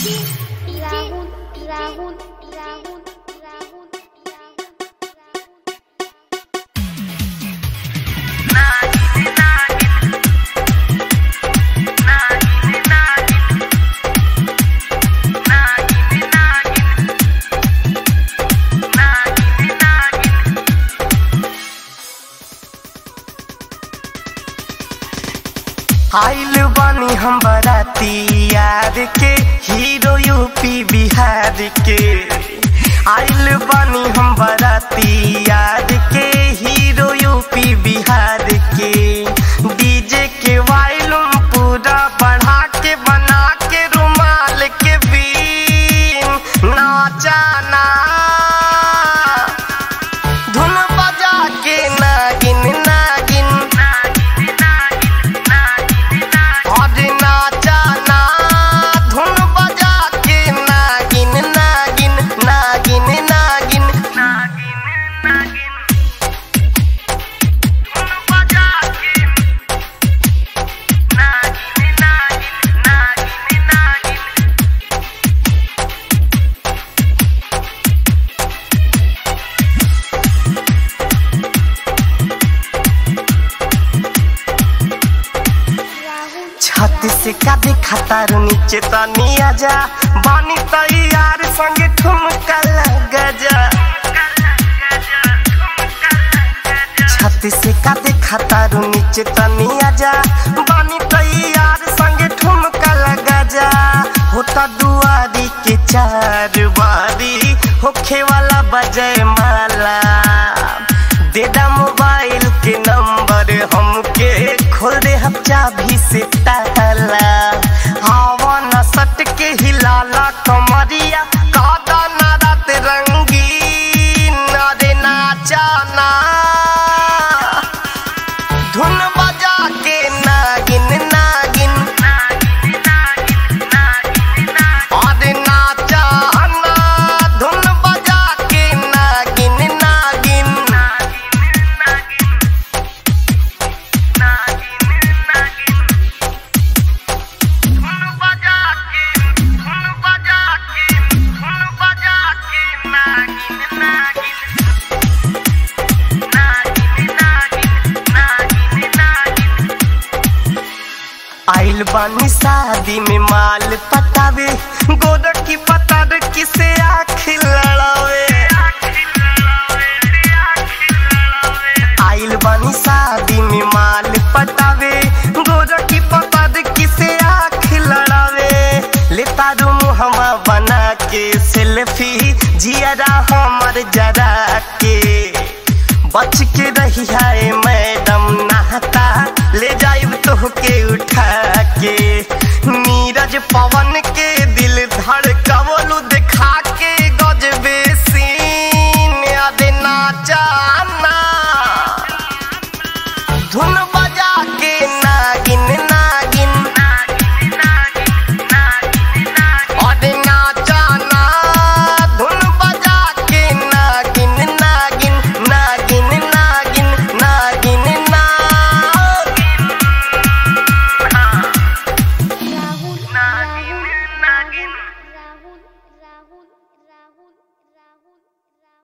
राहुल राहुल राहुल राहुल आइल बानी हम बराती यार के हीरो यूपी बिहार के आइल बानी हम बराती यार के हीरो यूपी बिहार के डीजे के वायलुम पूरा बढ़ा के बना के रुमाल के बीन नाचाना धुन बजा के नागिन नागिन और नाचाना धुन बजा के नागिन नागिन नागिन नागिन नागिन नागिन धुन बजा के नागिन नागिन नागिन नागिन राहुल छत से का देखा नीचे तनी आजा बानी तैयार संगे ठुमका लगा जा छत से का देखा नीचे तनी आजा बानी तैयार संगे ठुमका लगा जा होता दुआरी के चार बारी होखे वाला बजय माला देदा मोबाइल के नंबर हमके खोल दे हम चाबी से ताला हवा न सट के हिलाला कमरिया कादा ना रात रंगीन अरे नाचाना धुन बजा के नागिन नागिन अरे नाचाना धुन बजा के नागिन नागिन आइल बानी शादी में माल पटावे गोदर की पतार किसे आँख लड़ावे आइल बानी शादी में माल पटावे गोदर की पतार किसे आँख लड़ावे ले तारू मुहमा बना के सेल्फी जियरा हमर जरा के बच के रही है मैं